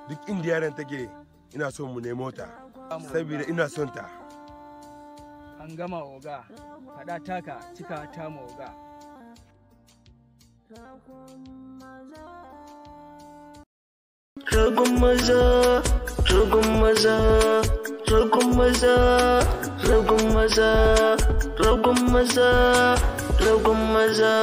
duk inda yaran take ina son mu nemo ta saboda ina son ta an gama oga faɗa taka cika ta ma oga Ragun maza, ragun maza, ragun maza, ragun maza, ragun maza, ragun maza.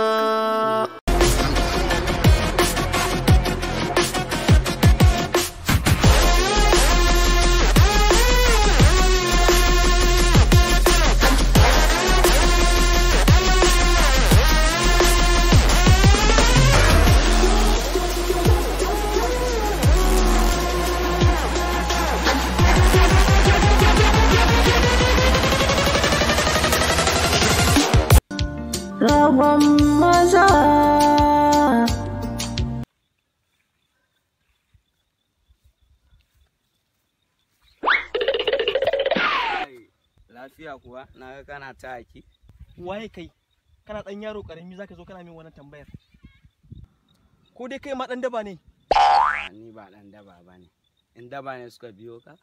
Ragun maza. lafiya kuwa na ga kana ta haki waye kai kana dan yaro karami zaka zo kana min wannan tambayar ko dai kai ma dan daba ne ni ba dan daba ba ne in daba ne suka biyo ka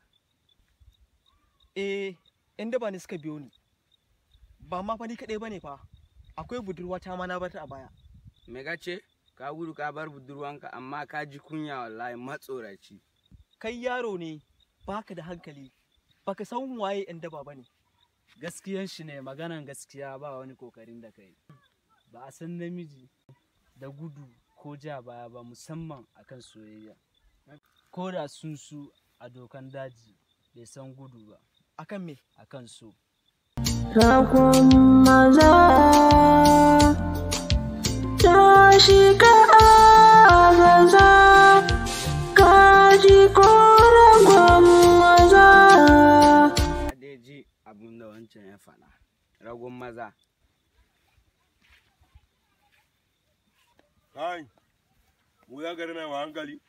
eh yan daba ne suka biyo ni ba ma fa ni kadai bane fa akwai budurwa ta ma na bar ta a baya me ka ce ka gudu ka bar budurwanka amma ka ji kunya wallahi matsoraci kai yaro ne baka da hankali baka san waye yan daba bane gaskiyan shi ne maganan gaskiya ba wani kokarin da kai ba a san namiji da gudu ko ja baya ba musamman akan soyayya ko da sun su a dokan daji bai san gudu ba akan me akan so Ragun maza. Tashi ka agaza, ka ji ko ragun maza. ka dai ji abin da wancan ya faɗa ragon maza kai mu ya gari na wa hankali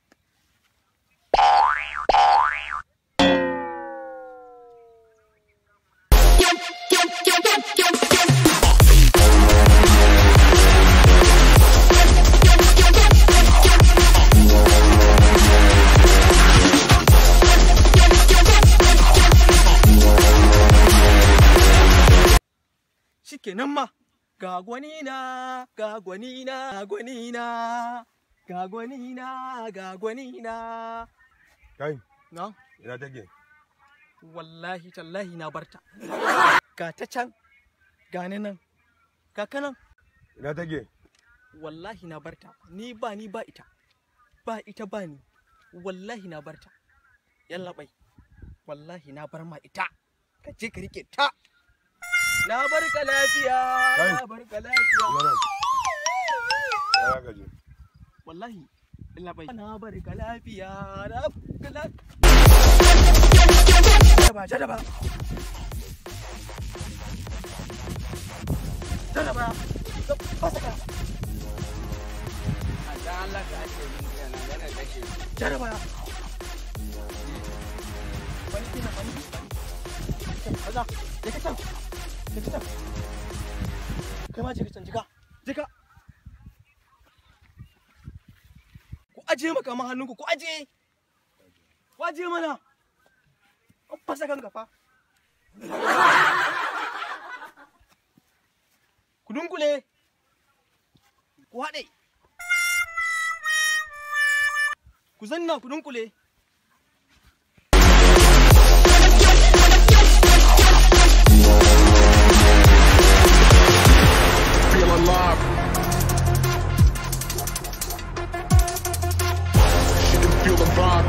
shikenan ma ga gwani na ga gwani na ga gwani na ga gwani na ga gwani na kai na ina take wallahi tallahi na barta ga ta can ga ni nan ga kanan ina take wallahi na barta ni ba ni ba ita ba ita ba ni wallahi na barta yalla bai wallahi na bar ma ita ka je ka rike ta na bar ka lafiya Kai. na bar ka lafiya ina nan ya ka je wallahi yalla bai na bar ka lafiya na bar ka lafiya jadaba jadaba jadaba fasa ka a da Allah ka ake min yana yana kashe jaraba wani kina wani kaza je ka can je ka can kai ma je ka can jika jika ku aje maka ma hannunku ku aje ku aje mana an fasa kan gafa ku dunkule ku haɗe ku zanna ku dunkule feel alive. She can feel the vibe.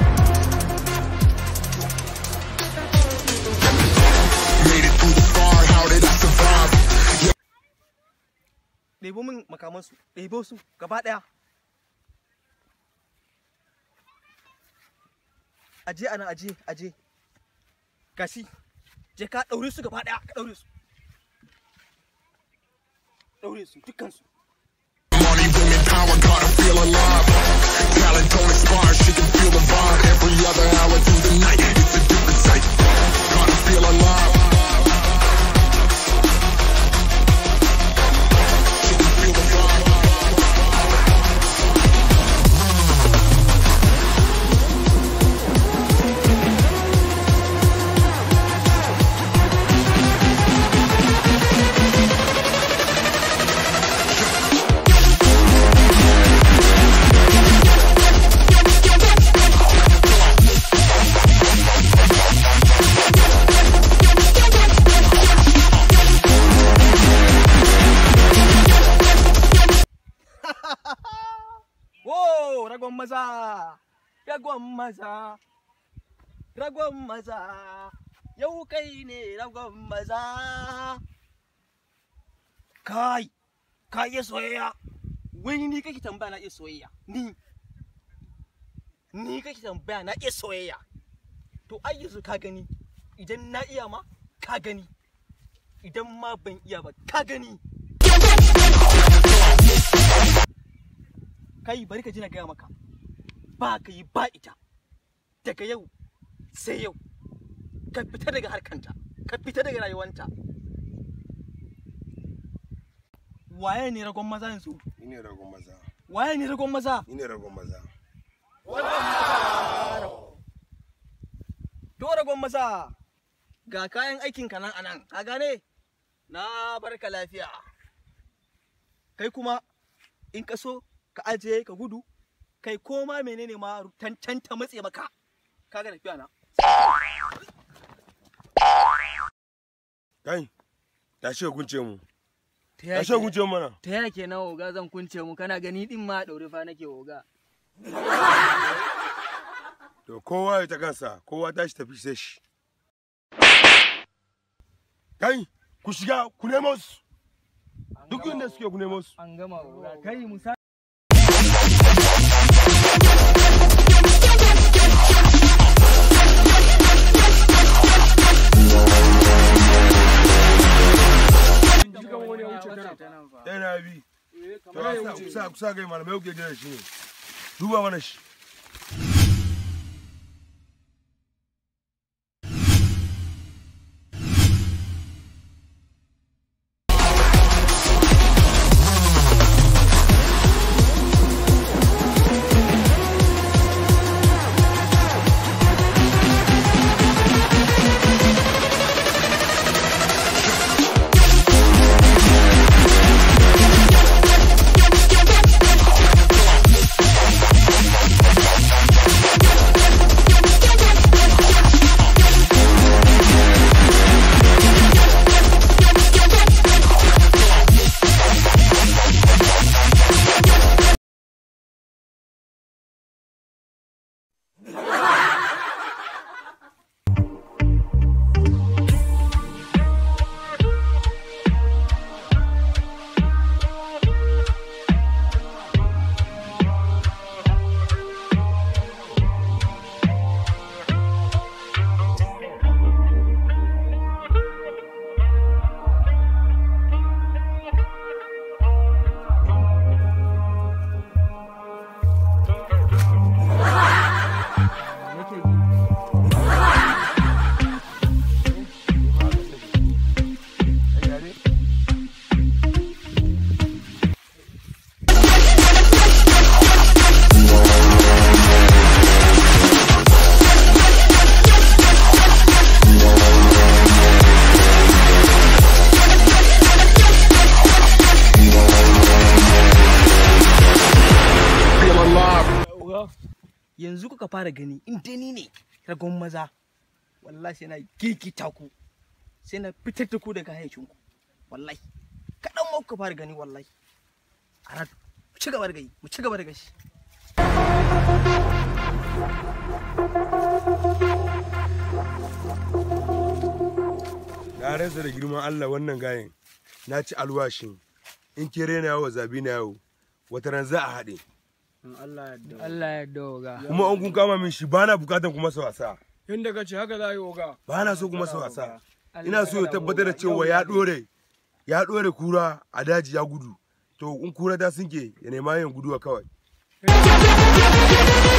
Made it through the fire, how did I survive? ɗebo min makamansu ɗebo su gaba ɗaya aje ana aje aje gashi je ka ɗaure su gaba ɗaya ka ɗaure su ɗaure su dukkansu Money, women, power, gotta feel alive. Talent don't expire, she can feel the vibe. Every other hour through the night, it's a different sight. Gotta feel alive. She can feel the vibe. ragon maza ragon maza ragon maza yau kai ne ragon maza kai ka iya soyayya wai ni kake tambaya na iya soyayya ni ni kake tambaya na iya soyayya to ai yanzu ka gani idan na iya ma ka gani idan ma ban iya ba ka gani kai bari ka ji na gaya maka ba ka yi ba ita daga yau sai yau ka fita daga harkanta ka fita daga rayuwanta waye ne ragon maza yanzu Ni ne ragon maza. waye ne ragon maza Ni ne ragon maza. to ragon maza ga kayan aikin ka nan anan ka gane na barka lafiya kai kuma in ka so ka ajiye ka gudu kai koma menene ma tantanta matse maka kaga tafiya na Kai, tashi ka kunce mu. ta Tashi ka kunce mu mana. ta yake na oga zan kunce mu kana gani din ma ɗaure fa nake oga To kowa ya ta kansa, kowa tashi tafi sai shi. Kai, ku shiga, ku nemo su. Duk inda suke ku nemo su. an gama oga kai musa Ɗaya na bi. To a sa, ku sa, ku sa gai malamai kuke jira shi ne. Duba mana shi. Feel alive. yanzu kuka fara gani in dai ni ne ragon maza wallahi sai na gigita ku sai na fitar da ku daga hayyacinku wallahi kaɗan ma kuka fara gani wallahi a rat mu ci gaba da gai mu ci gaba da gashi Na rasa da girman Allah wannan gayen. Na ci alwashin. In ke rena yawo zabi na yawo. Wata ran za a haɗe. Allah ya Allah ya yarda oga Kuma an kun kama min shi bana bukatan kuma su wasa. Yanda ka ce haka za a yi oga. Ba na so kuma su wasa. Ina so ya tabbatar da cewa ya ɗore. Ya ɗore kura a daji ya gudu. To in kura ta sinke ya nema yin guduwa kawai.